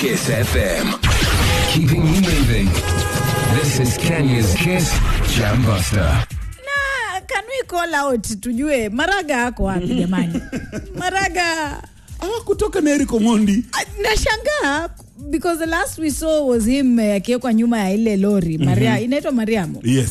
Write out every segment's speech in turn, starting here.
Kiss FM. Keeping you moving. This is Kenya's Kiss Jam Buster. na can we call out tujue maraga ako wapi jamani maraga Ah, kutoka na Eric Omondi. ah, nashangaa because the last we saw was him eh, akiwekwa nyuma ya ile lori maria inaitwa mariamu Yes.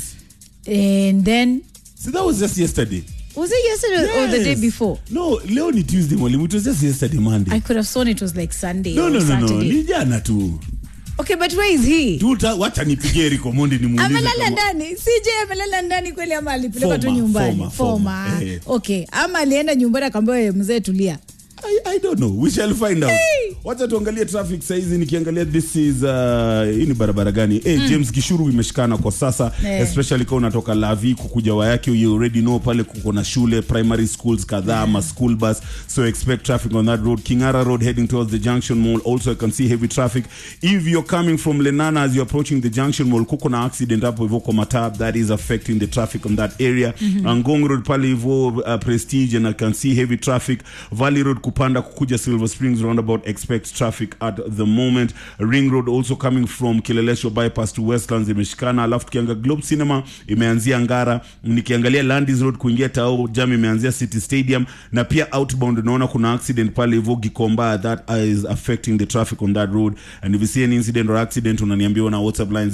and then So that was just yesterday. was it yesterday or the day Yes. before No, leo ni Tuesday mwalimu. It was just yesterday Monday. i could have sworn it was like sunday no, or no, no, no. saturday Ni jana tu. okay but where is he Tuta, wacha nipigie Eric Omondi nimuulize. amelala kama- ndani cj amelala ndani kweli ama alipelekwa tu Former, nyumbani former, Former. former, eh. okay ama alienda nyumbani akaambia mzee tulia I, I don't know. We shall find out. Hey! Wacha tuangalie traffic saizi nikiangalia this is uh, hii ni barabara gani? Hey, James Gishuru imeshikana kwa sasa Eh. especially kama unatoka Lavi kukuja Wayaki you already know pale kuko na shule primary schools kadhaa ma school bus so expect traffic on that road. Kingara Road heading towards the Junction Mall also I can see heavy traffic. If you're coming from Lenana as you're approaching the Junction Mall kuko na accident hapo hivyo kwa Matab that is affecting the traffic on that area. Ngong Road pale hivyo uh, Prestige and I can see heavy traffic. Valley Road kupanda kukuja Silver Springs roundabout expect traffic at the moment. Ring Road also coming from Kileleshwa bypass to Westlands imeshikana, alafu tukianga Globe Cinema imeanzia Ngara, nikiangalia Landis Road kuingia Tao jam imeanzia City Stadium, na pia outbound unaona kuna accident pale hivyo Gikomba that is affecting the traffic on that road and if you see any incident or accident unaniambia na WhatsApp line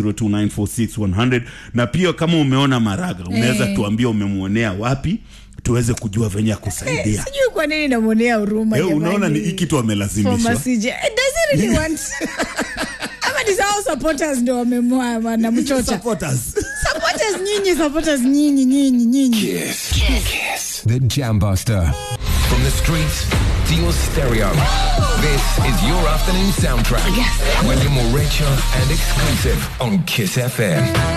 0702946100 na pia kama umeona Maraga unaweza Eh. tuambia umemwonea wapi tuweze kujua venye ya kusaidia. sijui kwa nini namwonea huruma Eh, unaona ni jamani. hii kitu amelazimishwa Former CJ. Eh, does he really want ama ni sawa supporters ndo wamemwa wanamchocha Supporters. supporters nyinyi supporters nyinyi nyinyi nyinyi Kiss. Kiss. The Jam Buster. From the streets to your stereo. This is your afternoon soundtrack. Yes. When you're more richer and exclusive on Kiss FM.